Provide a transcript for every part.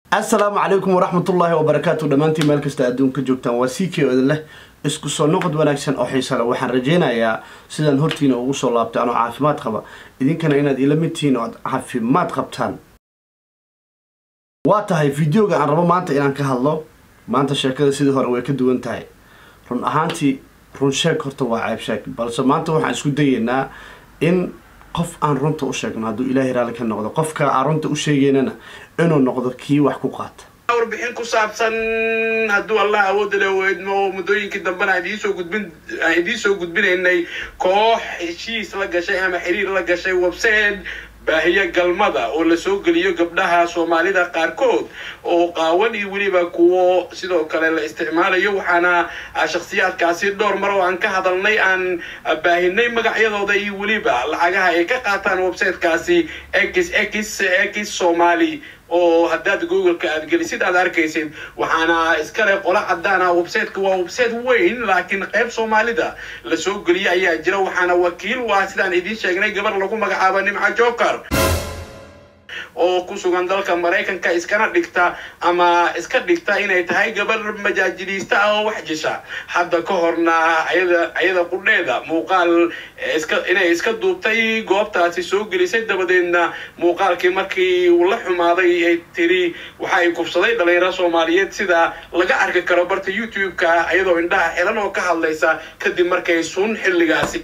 assalaamu calaykum waraxmatullaahi wabarakaatu dhammaantiin meel kasta adduunka joogtaan waa c k odan leh isku soo noqod wanaagsan oo xiisa leh waxaan rajaynayaa sidaan hortiina ugu soo laabtay anoo caafimaad qaba idinkana inaad ila mid tihiin oo aad caafimaad qabtaan waa tahay videoga aan rabo maanta inaan ka hadlo maanta sheekada sidii hore way ka duwan tahay run ahaantii run sheeg horta waa ceeb sheeg balse maanta waxaan isku dayeynaa in qof aan runta u sheegno hadduu ilaahay raalli ka noqdo qofka aan runta u sheegeynana inuu noqdo kii wax ku qaata warbixin ku saabsan hadduu allah awoodda le weydmo muddooyinkii dambena aan idiin soo gudbin aan idiin soo gudbinaynay koox heshiis la gashay ama xiriir la gashay website baahiya galmada oo lasoo geliyo gabdhaha soomaalida qaarkood oo qaawan iyo weliba kuwo sidoo kale la isticmaalayo waxaana shakhsiyaadkaasi dhowr mar oo aan ka hadalnay aan baahinay magacyadooda iyo weliba lacagaha ay ka qaataan websitekaasi x x x somali oo haddaad googleka aad gelisid aad arkaysid waxaana iskale qolo cadaan ah websiteka waa website weyn laakiin qayb soomaalida lasoo geliya ayaa jira waxaana wakiil u ah sidaan idiin sheegnay gabar lagu magacaabo nimca joker oo ku sugan dalka maraykanka iskana dhigta ama iska dhigta inay tahay gabar majaajiliista ah oo wax jisha hadda ka horna ayada ayada qudheeda muuqaal iska inay iska duubtay goobtaasi soo gelisay dabadeedna muuqaalkii markii uu la xumaaday ay tiri waxa ay kubsaday dhalinyaro soomaaliyeed sida laga arki karo barta youtube-ka iyadoo indhaha xilan oo ka hadlaysa kadib markay sun xilligaasi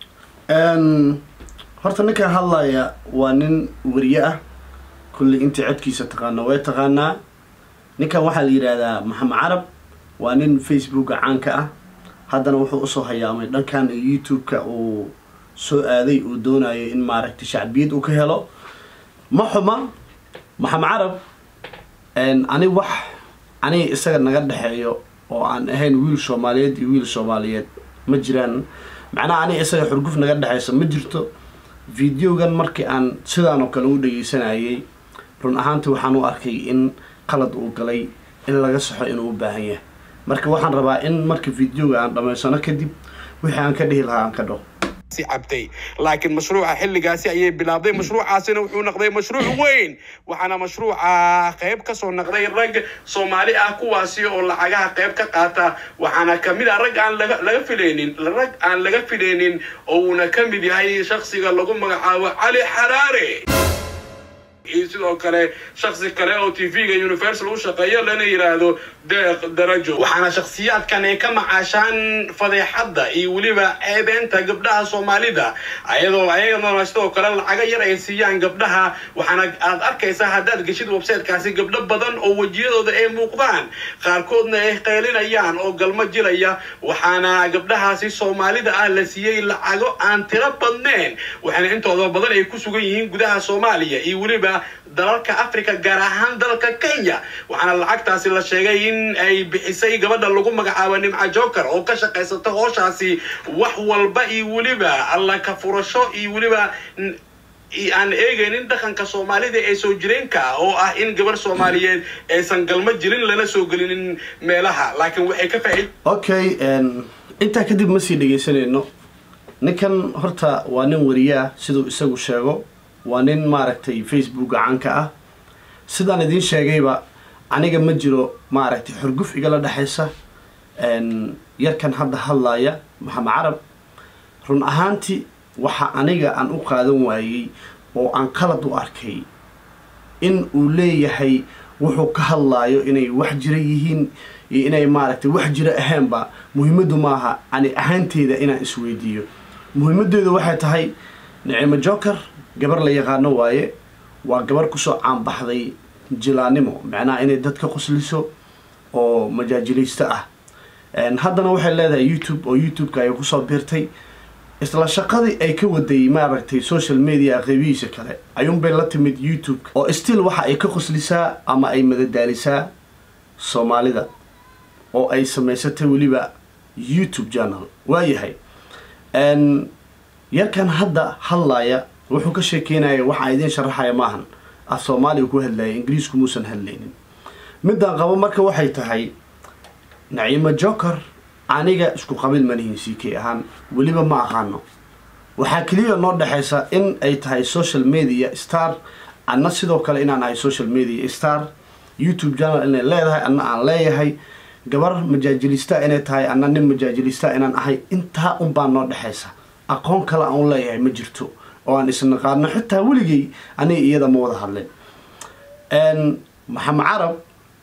horta ninkan hadlaya waa nin weriye ah kulli intii codkiisa taqaana way taqaanaa ninkan waxaa la yidhaahdaa maxamed carab waa nin facebooka caanka ah haddana wuxuu usoo hayaamay dhankan youtube-ka uu soo aaday uu doonayo in maaragtay shacbiyad uu ka helo ma xuma maxamed carab ani wax aniga isaga naga dhexeeyo oo aan ahayn wiil soomaaliyeed iyo wiil soomaaliyeed ma jiraan macnaha aniga isaga xurguf naga dhexeyso ma jirto videogan markii aan sidaan oo kale u dhageysanayay run ahaantii waxaan u arkay in qalad uu galay in laga saxo inuu u baahan yahay marka waxaan rabaa in marka videoga aan dhammaysano kadib wixii aan ka dhihi lahaa aan ka dhaho cabtay laakiin mashruuca xilligaasi ayay bilaabday mashruucaasina wuxuu noqday mashruuc weyn waxaana mashruuca qayb kasoo noqday rag soomaali ah kuwaasi oo lacagaha qayb ka qaata waxaana kamid ah rag aan laga filaynin rag aan laga filaynin oo uuna ka mid yahay shaksiga lagu magacaabo cali xaraare iyo sidoo kale shaksi kale oo t v-ga universal u shaqeeyo lana yidhaahdo deeq darajo waxaana shakhsiyaadkan ay ka macaashaan fadeexadda iyo weliba ceebeenta gabdhaha soomaalida ayadoo ayadana sidoo kale lacaga yar ay siiyaan gabdhaha waxaana aad arkaysaa haddaad geshid websitekaasi gabdho badan oo wejiyadooda ay muuqdaan qaarkoodna ay qaylinayaan oo galmo jilaya waxaana gabdhahaasi soomaalida ah la siiyey lacago aan tiro badneen waxaana intooda badan ay ku sugan yihiin gudaha soomaaliya iyo weliba dalalka africa gaar ahaan dalka kenya waxaana lacagtaasi la sheegay in ay bixisay gabadha lagu magacaabo nimca joker oo ka shaqaysata hooshaasi wax walba iyo weliba alla ka furasho iyo weliba aan eegaynin dhaqanka soomaalida ee soo jireenka ah oo ah in gabar soomaaliyeed aysan galmo jirin lana soo gelinin meelaha laakiin waxay ka faaid okay intaa kadib ma sii dhegeysanayno ninkan horta waa nin wariye ah siduu isagu sheego waa nin maaragtay facebooka caanka ah sidaan idiin sheegayba aniga ma jiro maaragtay xurguf igala dhexaysa yarkan hadda hadlaya maxamed carab run ahaantii waxa aniga aan u qaadan waayey oo aan qalad u arkay in uu leeyahay wuxuu ka hadlaayo inay wax jira yihiin iyo inay maaragtay wax jira ahaanba muhiimaddu maaha ani ahaanteeda inaan isweydiiyo muhiimadeedu waxay tahay nicimo joker gabar la yaqaano waaye waa gabar kusoo caanbaxday jilaanimo macnaha inay dadka qosliso oo majaajilaysto ah haddana waxay leedahay youtube oo youtube-ka ay kusoo biirtay isla shaqadii ay ka waday maaragtay social media qeybihiisa kale ayuunbay la timid youtube oo still waxa ay ka qoslisaa ama ay madadaalisaa soomaalida oo ay samaysatay weliba youtube channel waayahay yarkan hadda hadlaya wuxuu ka sheekeynaya waxaa idiin sharaxaya maahan af soomaaliga ku hadlaya ingiriisku muusan hadlaynin midaan qabo marka waxay tahay naciimo joker aniga isku qabiil manihin c k ahaan weliba ma aqaano waxaa keliya noo dhexaysa in ay tahay social media star anna sidoo kale inaan ahay social media star youtube channel inay leedahay anna aan leeyahay gabar majaajilista inay tahay anna nin majaajilista inaan ahay intaa unbaa noo dhexaysa aqoon kale aan u leeyahay ma jirto oo aan isnaqaano xitaa weligay aniga iyada ma wada hadleen maxamed carab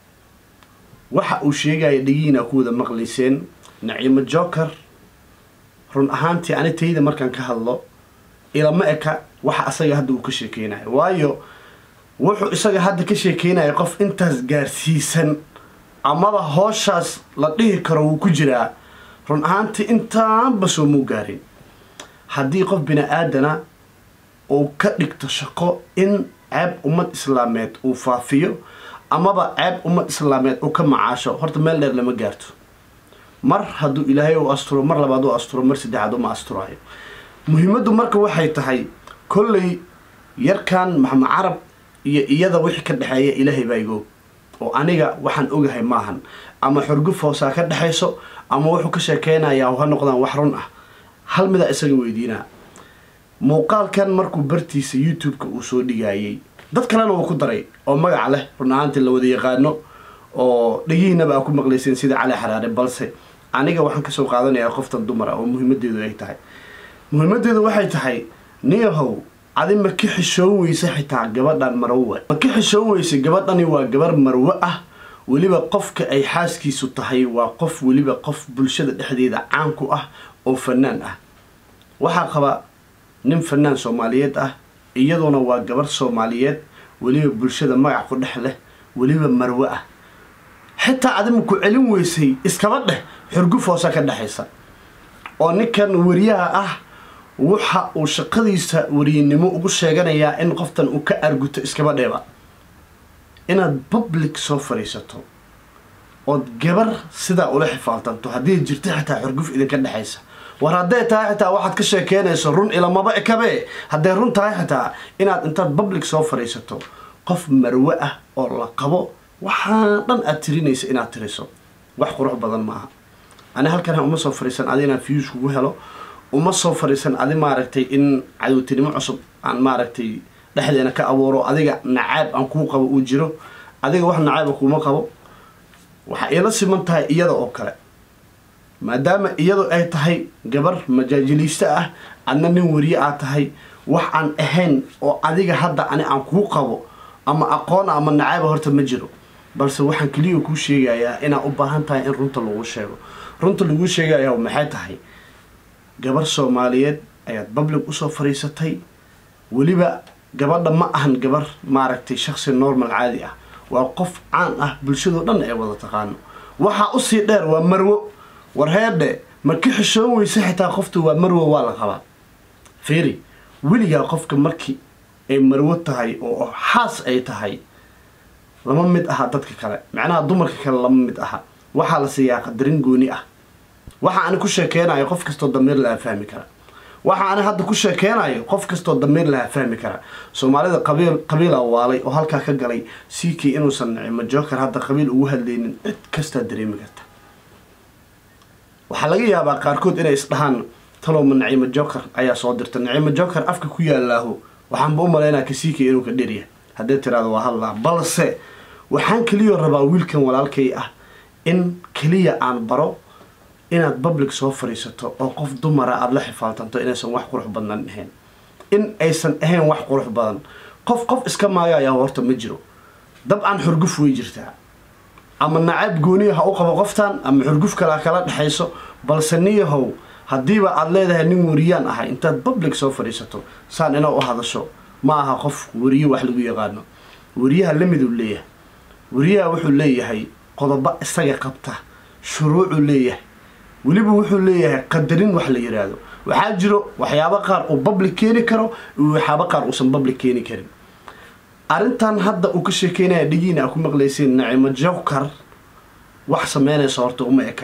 waxa uu sheegaya dhegiina ku wada maqlayseen naciimo joker run ahaantii ani tayda markaan ka hadlo ilama eka waxa asaga hadda uu ka sheekeynayo waayo wuxuu isaga hadda ka sheekeynaya qof intaas gaarsiisan amaba hooshaas la dhihi karo wuu ku jiraa run ahaantii intaanba soo muu gaarin haddii qof bini aadana uu ka dhigto shaqo in ceeb ummad islaameed uu faafiyo amaba ceeb ummad islaameed uu ka macaasho horta meel dheer lama gaarto mar hadduu ilaahay u asturo mar labaad u asturo mar saddexaad uma asturayo muhiimaddu marka waxay tahay kolley yarkan maxamed carab iyo iyada wixii ka dhexeeya ilaahay baa igoog oo aniga waxaan ogahay maahan ama xorguf hoosaa ka dhexayso ama wuxuu ka sheekeynayaa ha noqdaan wax run ah hal midaa isaga weydiinaa muuqaalkan markuu bartiisa youtube-ka uu soo dhigayay dad kalena uu ku daray oo magac leh run ahaantii la wada yaqaano oo dhegihiinaba aa ku maqlayseen sida cali xaraare balse aniga waxaan kasoo qaadanayaa qoftan dumar ah oo muhiimadeedu ay tahay muhiimadeedu waxay tahay niyahow adi ma ka xishoon weyse xitaa gabadhan marwe ma ka xishoon weyse gabadhani waa gabar marwe ah weliba qofka ay xaaskiisu tahay waa qof weliba qof bulshada dhexdeeda caan ku ah oo fanaan ah waxaa qaba nin fanaan soomaaliyeed ah iyaduna waa gabar soomaaliyeed weliba bulshada magac ku dhex leh weliba marwe ah xitaa adima ku celin weysay iskaba dheh xurguf hoosa ka dhexaysa oo ninkan wariyaha ah waxa uu shaqadiisa wariyanimo ugu sheeganayaa in qoftan uu ka arguto iskaba dheeba inaad public soo fadhiisato ood gabar sidaa ula xifaaltanto haddii jirto xitaa xurguf idinka dhexaysa war hadday tahay xitaa waxaad ka sheekeynayso run ilamaba ekabe hadday run tahay xitaa inaad intaad public soo fadhiisato qof marwe ah oo la qabo waxaa dhan aad tirinaysa inaad tiriso wax qurux badan maaha ani halkan uma soo fadhiisan adi inaan fiyus kugu helo uma soo fadhiisan adi maaragtay in cadowtinimo cusub aan maaragtay dhexdeena ka abuuro adiga nacaab aan kuu qabo uu jiro adiga wax nacaaba kuuma qabo waxaa iila siman tahay iyada oo kale maadaama iyadu ay tahay gabar majaajiliiste ah adna nin wariye aad tahay wax aan ahayn oo adiga hadda ani aan kuu qabo ama aqoona ama nacaaba horta ma jiro balse waxaan keliya kuu sheegayaa inaad u baahan tahay in runta lagu sheego runta laguu sheegaya maxay tahay gabar soomaaliyeed ayaad public usoo fadhiisatay weliba gabadha ma ahan gabar maaragtay shaksi normal caadi ah waa qof caan ah bulshadoo dhan ee wada taqaano waxaa usii dheer waa marwo war heedhe ma ka xishoon weyse xitaa qofta waa marwo waa la qabaa fiiri weligaa qofka markii ay marwo tahay oo xaas ay tahay lama mid aha dadka kale macnaha dumarka kale lama mid aha waxaa la siiyaa qadarin gooni ah waxa ani ku sheekeynayo qof kastoo damiir laha fahmi kara waxa ani hadda ku sheekeynayo qof kastoo damiir laha fahmi kara soomaalida qabiil qabiila waalay oo halkaa ka galay siikii inuusan nicimo joker hadda qabiil ugu hadlaynin cid kastaa dareemi karta waxaa laga yaabaa qaarkood inay isdhahaan talowma nacimo joker ayaa soo dirta nacimo joker afka ku yaalaaho waxaanba u malaynaa kasiikii inuu ka dheryahay haddii tiraado waa hadlaa balse waxaan keliya rabaa wiilkan walaalkay ah in keliya aan baro inaad public soo fadhiisato oo qof dumara aada la xifaaltanto inaysan wax qurux badnan ahayn in aysan ahayn wax qurux badan qof qof iska maagayaa horta ma jiro dabcan xurguf way jirtaa ama nacab gooniya ha u qabo qoftan ama xurguf kale ha kala dhexayso balse niyahow haddiiba aada leedahay nin wariyaan ahay intaad public soo fadhiisato saan ina u hadasho ma aha qof wariye wax lagu yaqaano wariyaha lamiduu leeyahay wariyaha wuxuu leeyahay qodobo isaga qabta shuruucuu leeyahay weliba wuxuu leeyahay qadarin wax la yiraahdo waxaa jiro waxyaabo qaar uu public keeni karo iyo waxyaabo qaar uusan public keeni karin arrintan hadda uu ka sheekeynaya dhigiina a ku maqlayseen nacimo jowkar wax sameynaysa horta uma eka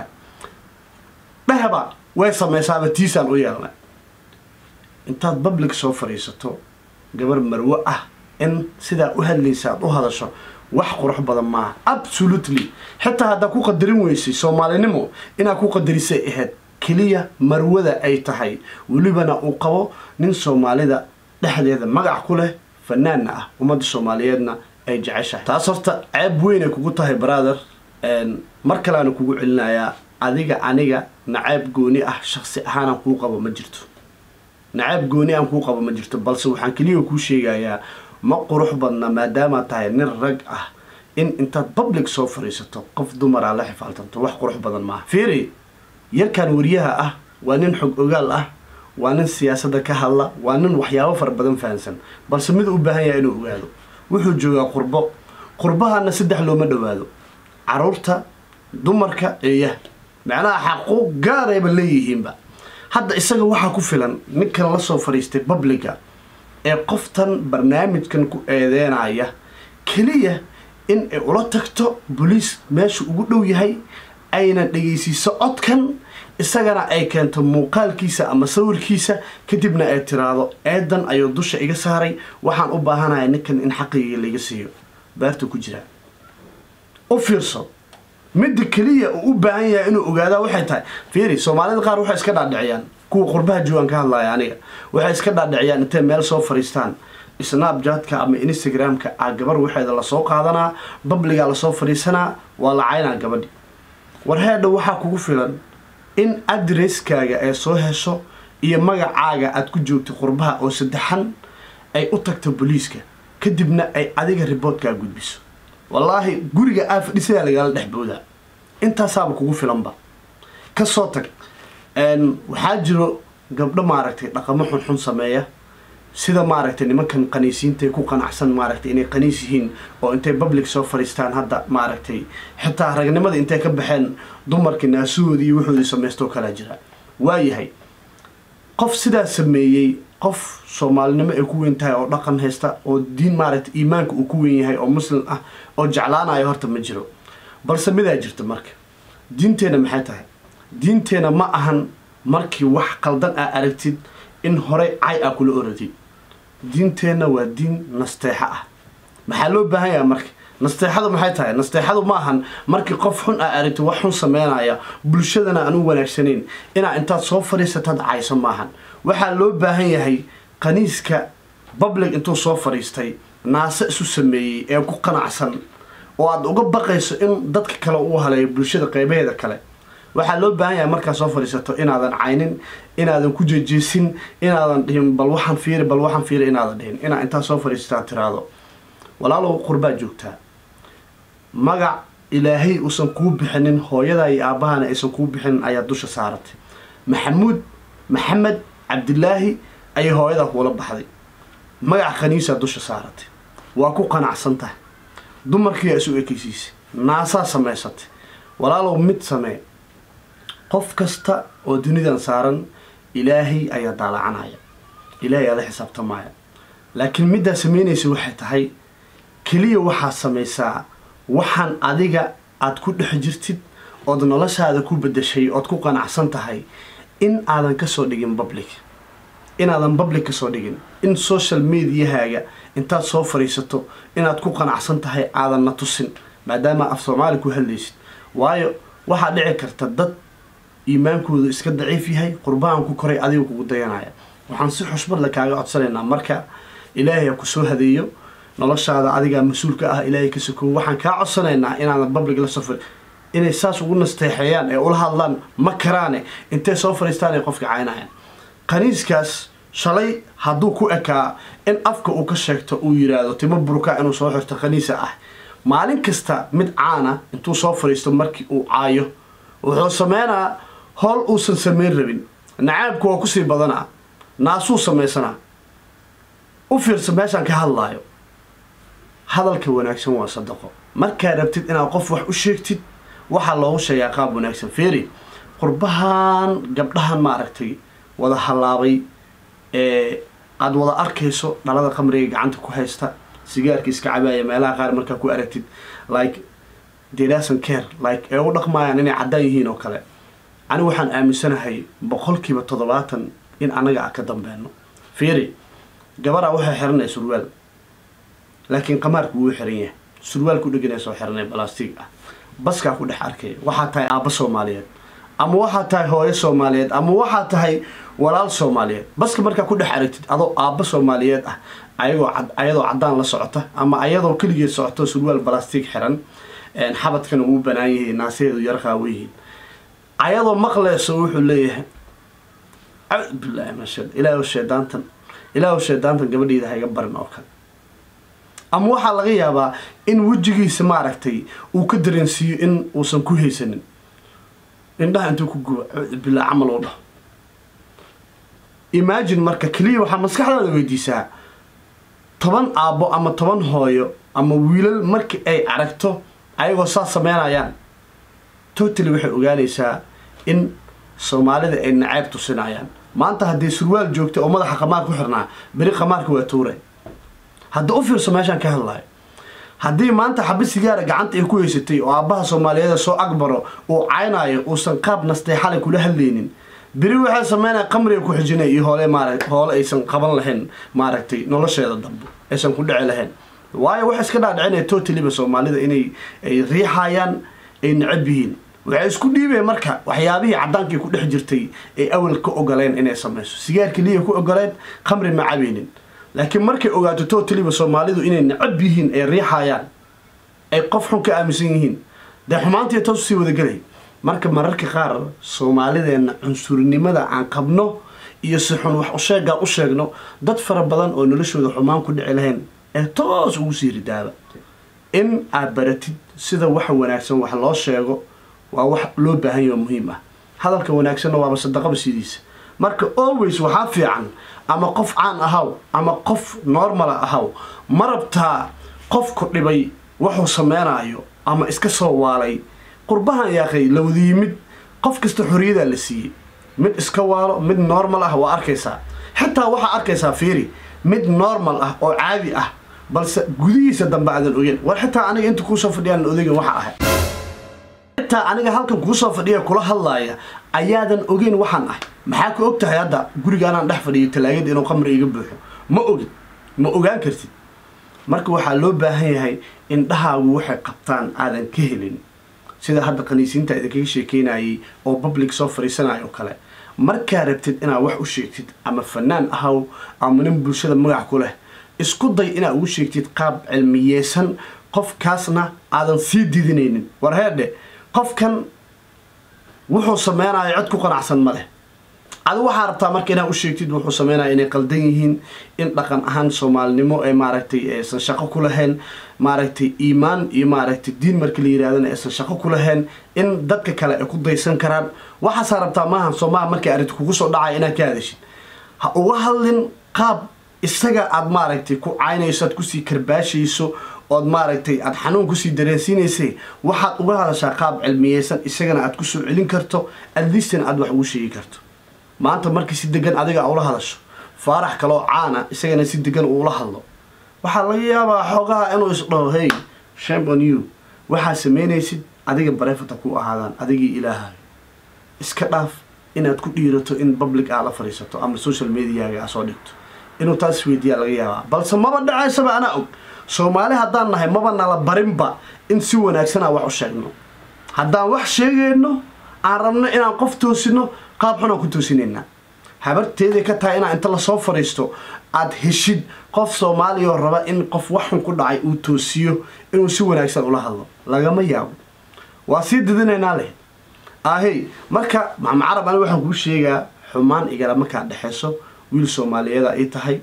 dhehba way samaysaaba tiisaan u yeelnay intaad public soo fadhiisato gabar marwo ah in sidaa u hadlaysa aad u hadasho wax qurux badan maaha absolutely xitaa haddaa ku qadarin weysay soomaalinimo inaad ku qadarisay ahayd keliya marwada ay tahay welibana uu qabo nin soomaalida dhexdeeda magac ku leh fanaanna ah ummadda soomaaliyeedna ay jeceshahay taas horta ceeb weynay kugu tahay brother mar kaleana kugu celinayaa adiga aniga nacaab gooni ah shaksi ahaanaan kuu qabo ma jirto nacaab gooni aan kuu qabo ma jirto balse waxaan keliya kuu sheegayaa ma qurux badna maadaamaad tahay nin rag ah in intaad public soo fadhiisato qof dumaraa la xifaaltanto wax qurux badan maaha fiiri yarkan wariyaha ah waa nin xog ogaal ah waa nin siyaasadda ka hadla waa nin waxyaabo fara badan fahansan balse mid u baahan yahay inuu ogaado wuxuu joogaa qurbo qurbahana saddex looma dhowaado caruurta dumarka eeyaha macnaha xaquuq gaarayba leeyihiinba hadda isaga waxaa ku filan ninkan la soo fadhiistay publica ee qoftan barnaamijkan ku eedeynaya keliya in ay ula tagto boliis meesha ugu dhow yahay ayna dhegaysiiso codkan isagana ay keento muuqaalkiisa ama sawirkiisa kadibna ay tiraahdo eedan ayuu dusha iga saaray waxaan u baahanahay ninkan in xaqigii laiga siiyo beerta ku jira u fiirso midda keliya uu u baahan yahay inuu ogaadaa waxay tahay fiiri soomaalida qaar waxay iska dhaadhiciyaan kuwa qurbaha joogaan ka hadlaya aniga waxay iska dhaadhiciyaan intay meel soo fadhiistaan snapjatka ama instagramka a gabar waxeeda lasoo qaadanaa babligaa lasoo fadhiisanaa waa la caynaa gabadhi war heedha waxaa kugu filan in adresskaaga ay soo hesho iyo magacaaga aad ku joogto qurbaha oo saddexan ay u tagto booliiska kadibna ay adiga riboodkaa gudbiso wallaahi guriga aa fadhisadaa lagala dhex boodaa intaasaaba kugu filanba kasoo tag waxaa jiro gabdho maaragtay dhaqamo xunxun sameeya sida maaragtay nimankan qaniisiintae ku qanacsan maaragtay inay qaniis yihiin oo intay public soo fadhiistaan hadda maaragtay xitaa ragnimada intay ka baxeen dumarkii naasuhoodii iyo wuxoodii samaystoo kalaa jira waayahay qof sidaa sameeyey qof soomaalinimo ay ku weyn tahay oo dhaqan haysta oo diin maaragtay iimaanka uu ku weyn yahay oo muslim ah oo jeclaanayo horta ma jiro balse midaa jirta marka diinteenna maxay tahay diinteenna ma ahan markii wax qaldan aa aragtid in horey cay a kula oratid diinteenna waa diin nasteexo ah maxaa loo baahan yaha marka nasteexadu maxay tahay nasteexadu ma ahan markii qof xun aa aragtid wax xun sameynaya bulshadana aan u wanaagsanayn inaa intaad soo fadhiisataad cayso maahan waxaa loo baahan yahay qaniiska public intuu soo fadhiistay naase isu sameeyey ee ku qanacsan oo aad uga baqayso in dadka kale uu haleeyo bulshada qeybaheeda kale waxaa loo baahan yahay markaad soo fadhiisato inaadan caynin inaadan ku jejeesin inaadan dhihin bal waxaan fiiri bal waxaan fiiri inaadan dhihin inaa intaad soo fadhiisataa tiraado walaalow qurbaa joogtaa magac ilaahay uusan kuu bixinin hooyadaa iyo aabahana aysan kuu bixinin ayaa dusha saaratay maxamuud maxamed cabdilaahi ayay hooyadaa kuula baxday magac khaniisaa dusha saaratay waa ku qanacsan tahay dumarkiiyaa isu ekeysiisay naasaa samaysatay walaalow mid samee qof kasta oo dunidan saaran ilaahay ayaa daalacanaya ilaahay aada xisaabtamaya laakiin middaa samaynaysa waxay tahay keliya waxaad samaysaa waxaan adiga aada ku dhex jirtid ood noloshaada ku bedeshay ood ku qanacsan tahay in aadan kasoo dhigin public inaadan public kasoo dhigin in social mediahaaga intaad soo fadhiisato inaad ku qanacsan tahay aadan na tusin maadaama af soomaali ku hadlaysid waayo waxaa dhici karta dad iimaankoodu iska daciif yahay qurbahan ku koray adiga kugu dayanaya waxaan si xushmadle kaaga codsanaynaa marka ilaahay ha kusoo hadeeyo noloshaada adigaa mas-uulka ah ilaahay ka sokow waxaan kaa codsanaynaa inaadan public la safar inay saas ugu nasteexeeyaan ee ula hadlaan ma karaane intay soo fadhiistaan ay qofka caynayaan qaniiskaas shalay hadduu ku ekaa in afka uu ka sheegto uu yiraahdo timo burka inuu soo xirto khaniisa ah maalin kasta mid caana intuu soo fadhiisto markii uu caayo wuxuu sameynaa howl uusan samayn rabin nacaabku waa kusii badanaa naasuu samaysanaa u fiirsa meeshaan ka hadlaayo hadalka wanaagsan waa sadaqo markaa rabtid inaad qof wax u sheegtid waxaa loogu sheegaa qaab wanaagsan feeri qurbahan gabdhahan maaragtay wada hallaabay ee aada wada arkayso dhalada qamriga gacanta ku haysta sigaarka iska cabaaya meelaha qaar markaa ku aragtid like delason care like ee u dhaqmaayaan inay caddaan yihiin oo kale ani waxaan aaminsanahay boqolkiiba toddobaatan in annaga a ka dambeeno fiiri gabaraa waxay xiranaya surwaal laakiin qamaarku wuu xiran yahay surwaal ku dheganaya soo xiranay balastig ah baskaa ku dhex arkaya waxaa tahay aabba soomaaliyeed ama waxaa tahay hooyo soomaaliyeed ama waxaa tahay walaal soomaaliyeed baska markaa ku dhex aragtid adoo aabba soomaaliyeed ah ayagoo ayadoo caddaan la socota ama ayadoo keligeed socoto surwaal balastig xiran xabadkana uu banaan yahay naaseedu yarqaawa yihiin ayadoo maqleyso wuxuu leeyahay bilahi masha ilaah sheedaantan ilaah sheedaantan gabadheyda hayga barin oo kale ama waxaa laga yaabaa in wejigiisa maaragtay uu ka dareensiiyo in uusan ku haysanin indhaha intuu ku guba bilaa camal oo dhaho imagine marka keliya waxaa maskaxdaada weydiisaa toban aabbo ama toban hooyo ama wiilal markii ay aragto ayagoo saas sameynayaan totally waxay ogaanaysaa in soomaalida ay nacayb tusinayaan maanta haddii surwaal joogta oo madaxa qamaar ku xirnaa beri qamaarka waa tuure hadda u fiirso meeshaan ka hadlayo haddii maanta xabi sigaara gacanta ay ku haysatay oo aabbaha soomaaliyeed soo agbaro uu caynaayo uusan qaab nastay xalay kula hadlaynin beri waxay sameynaya qamriga ku xijinay iyo hoole maara hoole aysan qaban lahayn maaragtay nolosheeda dambe aysan ku dhici lahayn waayo waxa iska dhaadhicinaya totaliba soomaalida inay ay riixayaan ay necab yihiin waxay isku dhiibeen marka waxyaabihii caddaankii ku dhex jirtay ay awal ka ogoleen inay samayso sigaarkii liya ku ogoleen qamri ma cabeynin laakiin markay ogaato totaliba soomaalidu inay necab yihiin ay riixayaan ay qof xun ka aaminsan yihiin dee xumaantii toos usii wadagelay marka mararka qaar soomaalideenna cunsurnimada aan qabno iyo si xun wax usheegaan u sheegno dad fara badan oo noloshooda xumaan ku dhici lahayn ee toos ugu sii ridaaba in aad baratid sida waxa wanaagsan wax loo sheego waa wax loo baahan yaho muhiim ah hadalka wanaagsanna waaba sadaqaba sidiisa marka always waxaa fiican ama qof caan ahaw ama qof normala ahaw ma rabtaa qofku dhibay wuxuu sameynaayo ama iska soo waalay qurbahan yaaqay la wada yimid qof kasta xorriyadaa la siiyey mid iska waalo mid normal ah waa arkaysaa xitaa waxaa arkaysaa fiiri mid normal ah oo caadi ah balse gudihiisa dambe aadan ogeyn war xitaa aniga inta kuusoo fadhiyaan odaygan waxa ahay xitaa aniga halkan kuusoo fadhiya kula hadlaaya ayaadan ogeyn waxaan ahay maxaa ka og tahay hadda gurigaanaan dhex fadhiyo talaagada inuu qamri iga buuxo ma ogin ma ogaan kartid marka waxaa loo baahan yahay indhahaagu waxay qabtaan aadan ka helin sida hadda kaniisiinta idinkaga sheekeynayay oo public soo fariisanayo oo kale markaa rabtid inaad wax u sheegtid ama fanaan ahaw ama nin bulshada magac ku leh isku day inaad ugu sheegtid qaab cilmiyeysan qofkaasna aadan sii didinaynin war heerdhe qofkan wuxuu sameynayo cid ku qanacsan ma leh adi waxaa rabtaa marka inaad u sheegtid wuxuu sameynaya inay qaldan yihiin in dhaqan ahaan soomaalinimo ee maaragtay aysan shaqo ku lahayn maaragtay iimaan iyo maaragtay diin marka la yirahdana aysan shaqo ku lahayn in dadka kale ay ku daysan karaan waxaasaa rabtaa maahan soomaha markay arrinta kugu soo dhacaya inaad ka hadashid ha uga hadlin qaab isaga aad maaragtay ku caynayso aad kusii karbaashayso ood maaragtay aada xanuun kusii dareensiinaysay waxaad uga hadashaa qaab cilmiyeysan isagana aad kusoo celin karto adlistan aad wax ugu sheegi karto maanta markii si degan adiga ula hadasho faarax kaloo caana isagana si degan uula hadlo waxaa laga yaabaa xoogaha inuu isdhaho hey shame on you waxaa samaynaysid adiga bareefata ku ahaadaan adigii ilaahay iska dhaaf inaad ku dhiirato in public aa la fadhiisato ama social mediaga aa soo dhigto inuu taas isweydiiyaa laga yaabaa balse maba dhacaysaba anaa og soomaali haddaan nahay maba nala barinba in si wanaagsanaa wax u sheegno haddaan wax sheegayno aan rabno inaan qof toosino qaab xunaan ku toosinaynaa habarteeday ka tahay inaa inta lasoo fadhiisto aad heshid qof soomaaliya oo raba in qof wax xun ku dhacay uu toosiyo inuu si wanaagsan ula hadlo lagama yaabo waa sii didinaynaa leh ahey marka maxamed carab ani waxaan kuu sheegaa xumaan igala markaa dhexeyso wiil soomaaliyeeda ay tahay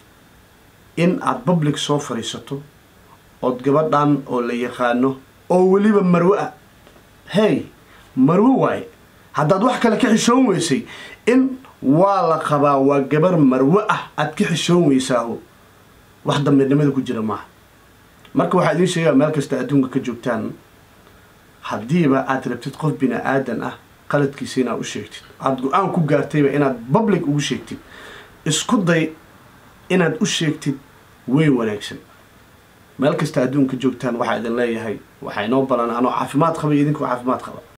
in aad public soo fadhiisato ood gabadhan oo la yaqaano oo weliba marwe ah hey marwe waaye haddaad wax kale ka xishoon weysay in waa la qabaa waa gabar marwe ah aad ka xishoon weysaaho wax dambeednimada ku jira maaha marka waxaa idiin sheegaa meel kasta adduunka ka joogtaan haddiiba aad rabtid qof bini aadan ah qaladkiisa inaad u sheegtid aada go-aan ku gaartayba inaad public ugu sheegtid isku day inaad u sheegtid way wanaagsan meel kasta adduunka joogtaan waxaa idin leeyahay waxaa inoo balan anoo caafimaad qaba iyo idinkoo caafimaad qaba